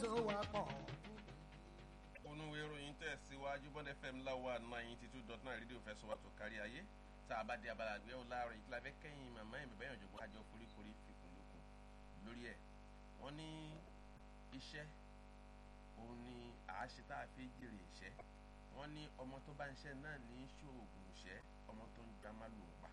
so wá pọ̀. onúwe ìròyìn tẹ̀síwájú bond fm láwa ninety two dot nine rédíò fẹsọ̀ wà tó kárí ayé tá a bá di abala àgbẹ̀ ọ̀la rẹ̀ ìtura fẹ́ kẹ́yìn màmá ẹ̀ bẹ̀bẹ̀ yànjọ́ àjọ foríkorí fikùn lukùn lórí ẹ̀ wọ́n ní iṣẹ́ òun ni àáṣe tá a fi jèrè iṣẹ́ wọ́n ní ọmọ tó bá ń ṣe náà ní ṣoògùn iṣẹ́ ọmọ tó ń gbá má lòun pa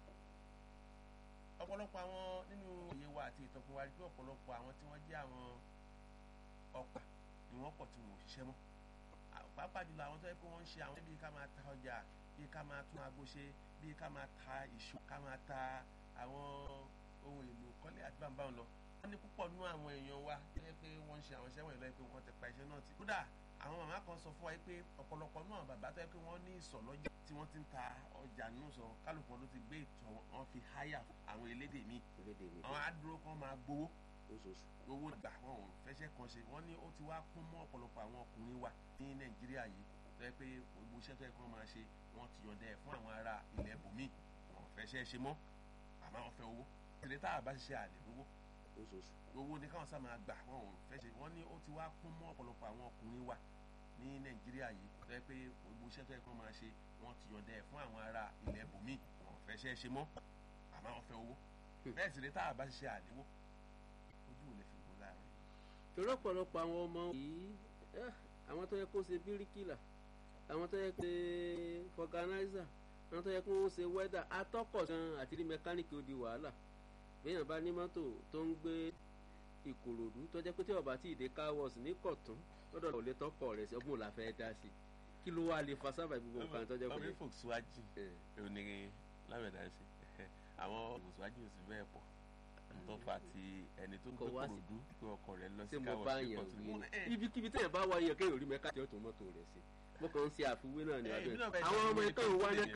ọ̀pọ̀lọpọ̀ àwọn nínú òye wa àti ìtọ́kùn wa rí pé ọ̀pọ̀lọpọ̀ àwọn tí wọ́n jẹ́ àwọn ọ̀pá ni wọ́n pọ̀ tí wọn ò ṣiṣẹ́ mọ́ pàápàá jùlọ àwọn tó yẹ pé wọ́n ń ṣe àwọn bíi ká máa ta ọjà bíi ká máa tún aago ṣe bíi ká máa ta ìṣó ká máa ta àwọn ohun èlò kọ́lé àti bàbá wọn lọ. wọ́n ní púpọ̀ nú àwọn èèyàn wa tó yẹ pé wọ́n ń ṣe àwọn iṣẹ́ wọ̀nyí lọ́yẹ pé wọ́n ti pa iṣẹ́ náà tì. kódà àwọn màmá kan sọ fún wa pé ọ̀pọ̀lọpọ̀ nú àwọn bàbá tó yẹ pé wọ́n ní ìsọ̀ lọ́jà tí wọ́n ti ń ta ọjà nù sọ kálukú wọn ló ti gbé ìtọ̀ wọn fi háyà àwọn elédè míì àwọn adúró kan máa gbowó owó gbà wọn ò fẹsẹ̀ kan ṣe wọ́n ní ó ti wá kún mọ́ ọ̀pọ̀lọpọ̀ àwọn ọkùnrin wa ní nàìjíríà yìí tó yẹ pé gbogbo iṣẹ́ tó yẹ kí wọ́n máa ṣe wọ́n ti yọ̀ǹda ẹ̀ fún àwọn ará ilẹ̀ bòmíì wọn ò fẹsẹ̀ ṣe mọ́ àmọ́ wọn fẹ́ owó tìrẹ tá a bá ṣiṣẹ́ àlè owó owó ni káwọn sá máa gbà wọn ò fẹ́ ṣe wọ́n ní ó ti wá kún mọ́ ọ̀pọ̀lọpọ̀ àwọn ọkùnrin wa ní nàìjíríà yìí tó yẹ pé gbogbo iṣẹ́ tó yẹ kí wọ́n máa ṣe wọ́n ti yọ̀ǹda ẹ̀ fún àwọn ará ilẹ̀ bòmíì wọn ò fẹsẹ̀ ṣe mọ́ àmọ́ wọn fẹ́ owó bẹ́ẹ̀ sì ni tá a bá ṣiṣẹ́ àlè owó ojú ò lè fi wò láàrin. torí ọ̀pọ̀lọpọ̀ àwọn ọmọ yìí àwọn tó yẹ kó ṣe bíríkìlà àwọn tó yẹ kó ṣe fọganáísà àwọn tó yẹ kó ṣe wẹ́dà atọ́kọ̀ gan àti rí mẹkáníìkì ó di wàhálà béèyàn bá ní mọ́tò tó ń gbé ìkòròdú tó jẹ́ pé tí ọba tí ìdè káwọ́ọ̀sì ní kọ̀tún lọ́dọ̀ ò lè tọ́kọ̀ rẹ̀ sí ọgbọ́n la fẹ́ dá sí kí ló wá lè fa sábà gbogbo nǹkan tó jẹ́ pé. ọmọ ìfòsíwájú òní lámẹ̀dá ṣe àwọn ìfòsíwájú ò sì bẹ́ẹ̀ pọ̀ tó fa ti ẹni tó ń gbé kòròdú pé ọkọ rẹ̀ lọ sí káwọ́ọ̀sì pọ̀ tó mú ibikíbi tẹ̀yẹ̀ bá wáyé kéèyàn rí mẹ́ká tí ó tún mọ́tò rẹ̀ sí mo kàn ń ṣe àfiwé náà ní abẹ́ àwọn ọmọ ẹ̀ka ìwá